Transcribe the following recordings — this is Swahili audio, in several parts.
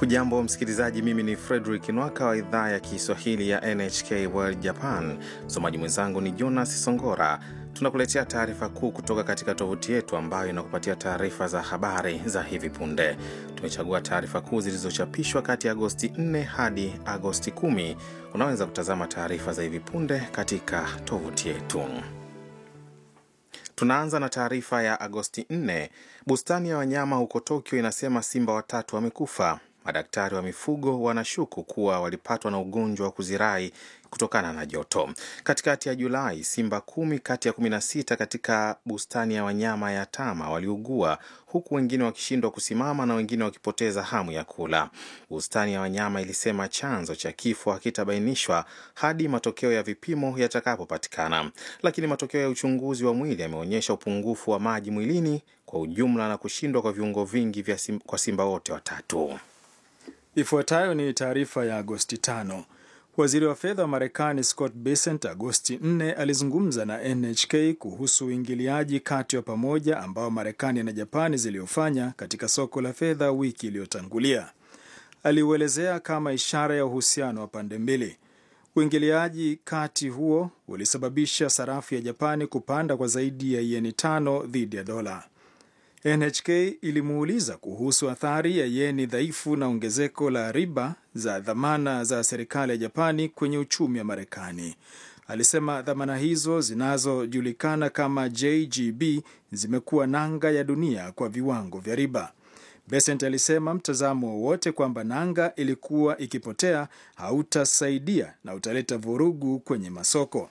Hujambo msikilizaji, mimi ni Frederick Nwaka wa idhaa ya Kiswahili ya NHK World Japan. Msomaji mwenzangu ni Jonas Songora. Tunakuletea taarifa kuu kutoka katika tovuti yetu ambayo inakupatia taarifa za habari za hivi punde. Tumechagua taarifa kuu zilizochapishwa kati ya Agosti 4 hadi Agosti 10. Unaweza kutazama taarifa za hivi punde katika tovuti yetu. Tunaanza na taarifa ya Agosti 4. Bustani ya wanyama huko Tokyo inasema simba watatu wamekufa. Madaktari wa mifugo wanashuku kuwa walipatwa na ugonjwa wa kuzirai kutokana na joto. Katikati ya Julai, simba kumi kati ya kumi na sita katika bustani ya wanyama ya Tama waliugua huku wengine wakishindwa kusimama na wengine wakipoteza hamu ya kula. Bustani ya wanyama ilisema chanzo cha kifo hakitabainishwa hadi matokeo ya vipimo yatakapopatikana, lakini matokeo ya uchunguzi wa mwili yameonyesha upungufu wa maji mwilini kwa ujumla na kushindwa kwa viungo vingi vya sim, kwa simba wote watatu. Ifuatayo ni taarifa ya Agosti 5. Waziri wa fedha wa Marekani Scott Bessent Agosti 4 alizungumza na NHK kuhusu uingiliaji kati wa pamoja ambao Marekani na Japani ziliofanya katika soko la fedha wiki iliyotangulia. Aliuelezea kama ishara ya uhusiano wa pande mbili. Uingiliaji kati huo ulisababisha sarafu ya Japani kupanda kwa zaidi ya yeni tano dhidi ya dola. NHK ilimuuliza kuhusu athari ya yeni dhaifu na ongezeko la riba za dhamana za serikali ya Japani kwenye uchumi wa Marekani. Alisema dhamana hizo zinazojulikana kama JGB zimekuwa nanga ya dunia kwa viwango vya riba. Besent alisema mtazamo wowote kwamba nanga ilikuwa ikipotea hautasaidia na utaleta vurugu kwenye masoko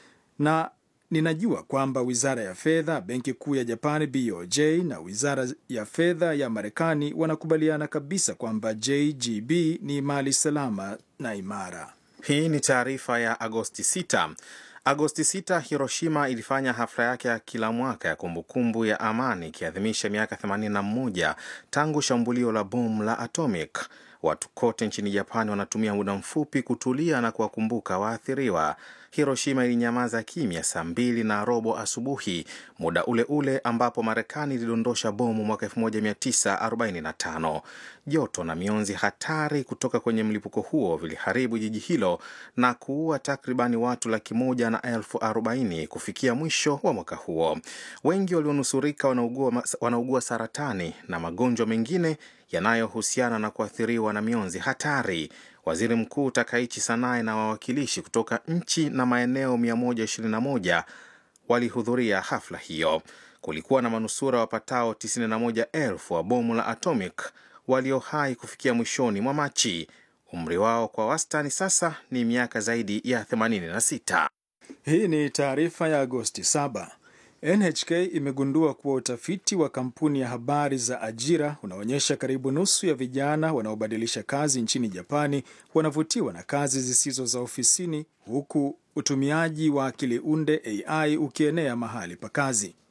na Ninajua kwamba wizara ya fedha, benki kuu ya Japani BOJ na wizara ya fedha ya Marekani wanakubaliana kabisa kwamba JGB ni mali salama na imara. Hii ni taarifa ya Agosti 6. Agosti 6, Hiroshima ilifanya hafla yake ya kila mwaka ya kumbukumbu ya amani ikiadhimisha miaka 81 tangu shambulio la bomu la atomic. Watu kote nchini Japani wanatumia muda mfupi kutulia na kuwakumbuka waathiriwa. Hiroshima ilinyamaza kimya saa mbili na robo asubuhi, muda ule ule ambapo Marekani ilidondosha bomu mwaka 1945. Joto na mionzi hatari kutoka kwenye mlipuko huo viliharibu jiji hilo na kuua takribani watu laki moja na elfu arobaini kufikia mwisho wa mwaka huo. Wengi walionusurika wanaugua, wanaugua saratani na magonjwa mengine yanayohusiana na kuathiriwa na mionzi hatari. Waziri Mkuu Takaichi Sanae na wawakilishi kutoka nchi na maeneo 121 walihudhuria hafla hiyo. Kulikuwa na manusura wapatao 91,000 wa bomu la atomic walio hai kufikia mwishoni mwa Machi. Umri wao kwa wastani sasa ni miaka zaidi ya 86. Hii ni taarifa ya Agosti 7. NHK imegundua kuwa utafiti wa kampuni ya habari za ajira unaonyesha karibu nusu ya vijana wanaobadilisha kazi nchini Japani wanavutiwa na kazi zisizo za ofisini, huku utumiaji wa akili unde AI ukienea mahali pa kazi.